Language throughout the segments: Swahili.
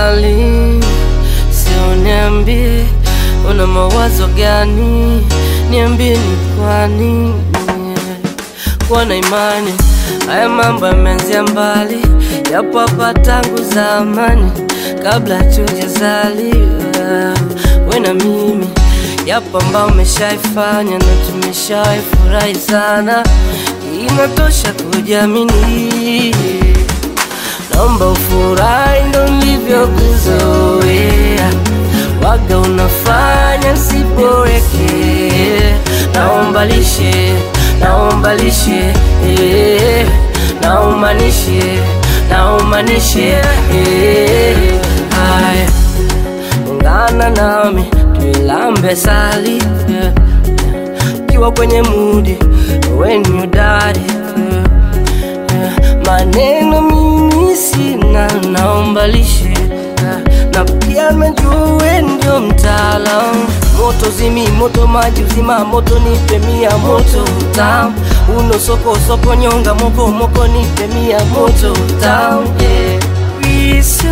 darling, sio niambie una mawazo gani, niambie ni kwa nini kuwa na imani. Haya mambo yameanzia mbali, yapo hapa tangu zamani, kabla tujazaliwa we na mimi. Yapo ambao umeshaifanya na tumeshaifurahi sana, inatosha kujiamini. Naomba ufurahi, ndo nilivyokuzoea, waga unafanya siboreke. Naomba lishe, naomba lishe, eh, naumanishe, naumanishe, eh, haya ungana nami tuilambe sali yeah. Ukiwa kwenye mudi when you daddy yeah. Yeah. Maneno mimi sina, naomba lishe yeah. Na pia najua ndio mtaalamu moto zimi moto maji uzima moto nipe mia moto utamu uno soko soko nyonga moko moko nipe mia moto utamu yeah. It's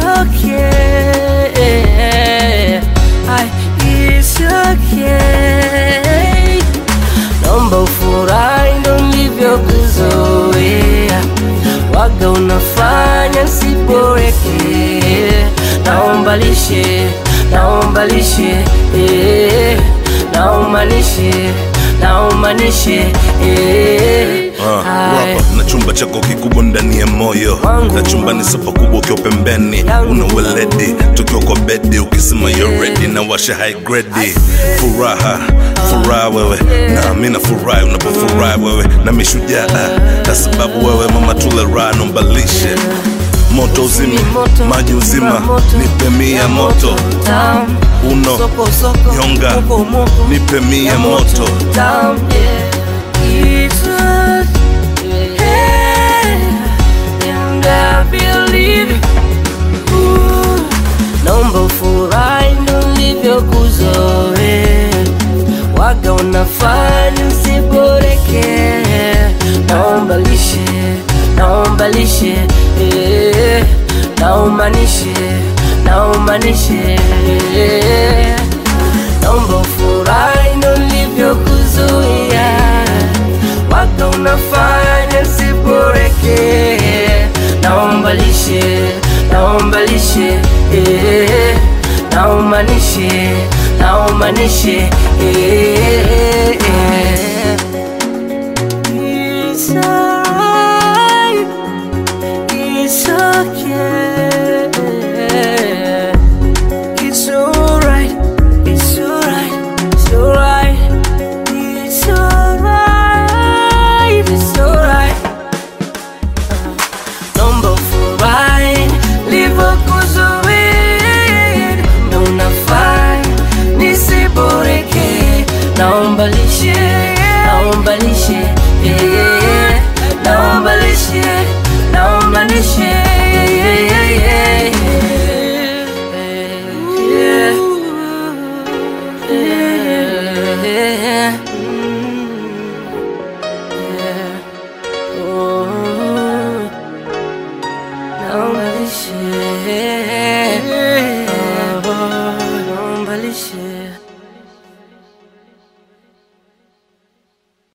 okay. Ay, it's okay. Naomba ufurahi ndo nilivyokuzoea, waga unafanya siboreke. Naomba lishe, naomba lishe, eh, naumanishe, naumanishe, eh. Ah, Ay. wapa na chumba chako kikubwa ndani ya moyo Wangu. na chumba ni sofa kubwa ukiwa pembeni Yangu. una weledi tukiwa kwa bedi ukisema you're ready na washa high grade furaha furaha wewe na mimi na furahi unapofurahi wewe na mishujaa na sababu wewe mama tule raha naomba lishe moto uzima Moto, maji uzima moto, nipe mia moto tamu. uno Soko, soko, Nyonga. moko, moko. nipe mia moto Down, yeah. It's us, yeah. And I believe it. Ooh. Naomba ufurahi ndo nilivyokuzoea, waga unafanya usiboreke. Naomba lishe, naomba lishe, eh, naumanishe, naumanishe eh. Naomba ufurahi ndo nilivyokuzuia, waga unafanya siboreke. Naomba lishe, naomba lishe, eh, naumanishe, naumanishe, eh, eh. It's alright, it's okay. It's alright, it's alright, it's alright, it's alright, it's alright. Naomba ufurahi livyokuzuia, na unafanya nisiboreke. Naomba lishe, naomba lishe, eh, naomba lishe, naomba lishe, eh, eh, eh, eh, eh, eh.